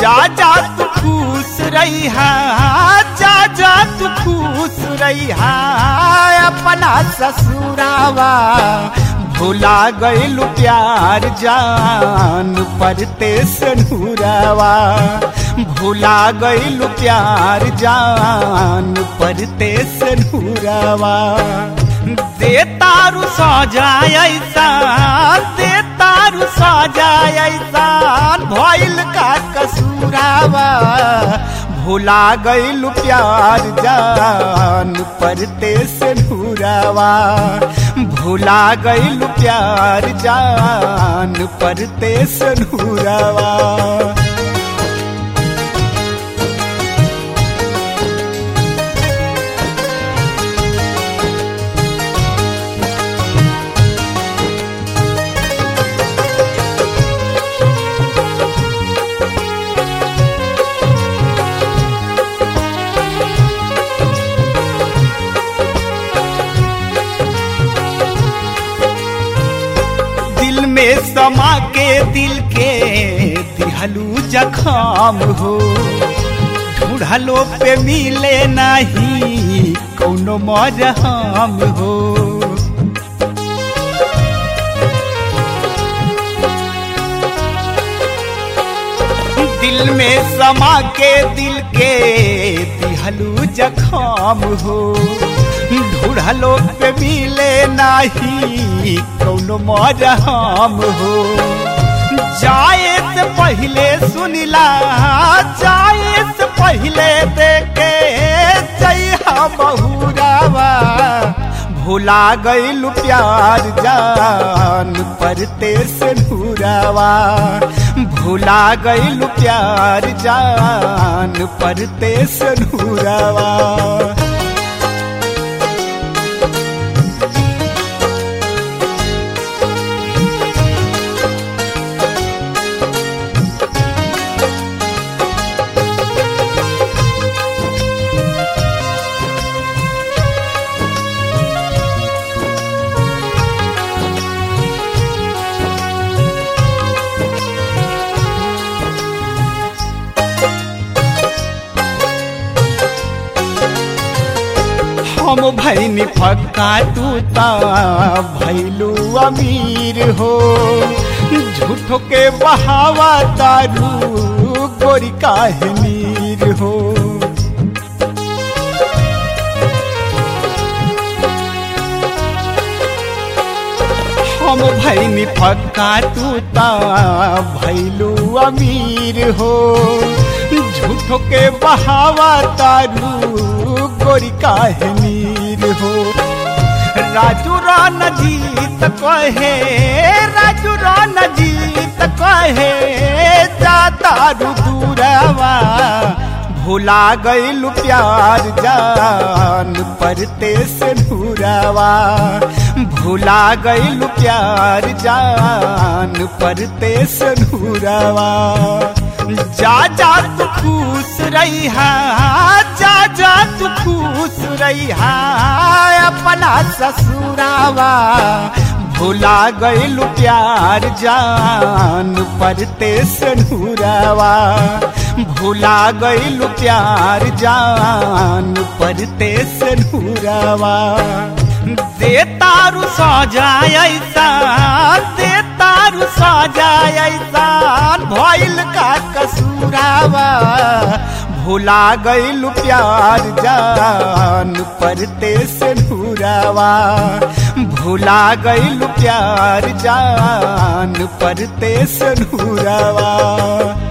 जा जा तू खुश रही जा जा तू खुश रही अपना ससुरावा भुला गइलू प्यार जान परते सनूरावा भुला गइलू प्यार जान परते सनूरावा दे तारू सजाय ऐसा दे तारू सजाय ऐसा भइल का कसूरावा भुला गइलू प्यार जान परते से नूरावा भुला गइलू प्यार जान परते से नूरावा दिल में समा के दिल के दिहलू जखाम हो ढूढ़लो पे मिले नहीं कौनो मरहम हो दिल में समा के दिल के दिहलू जखाम हो ढूढ़लो पे मिले नाही कौनो मरहम हो जाए से पहले सुनिला जाए से पहले देखे जइहा बहुरावा भुला गइलू प्यार जान परते से नूरावा भुला गइलू प्यार जान परते से नूरावा हम भैनी फक्का तू ता भैलू अमीर हो झूठो के बहावा दारू गोरी काहे नीर हो हम भैनी फक्का तू ता भैलू अमीर हो झूठो के बहावा तारू गोरी काहे नीर हो राजू रान जीत कहे राजू रान जीत कहे जा तारू दूरवा भुला गइलू प्यार जान परते से नूरावा भुला गइलू प्यार जान परते से नूरावा जा जा तू खुश रही जा जा तू खुश रही अपना ससुरावा भुला गइलू प्यार जान परते से नूरावा भुला गइलू प्यार जान परते से नूरावा दे तारू सजाय ऐसा दे तारू सजाय ऐसा भइल का कसूरावा भुला गइलू प्यार जान परते से नूरावा भुला गइलू प्यार जान परते से नूरावा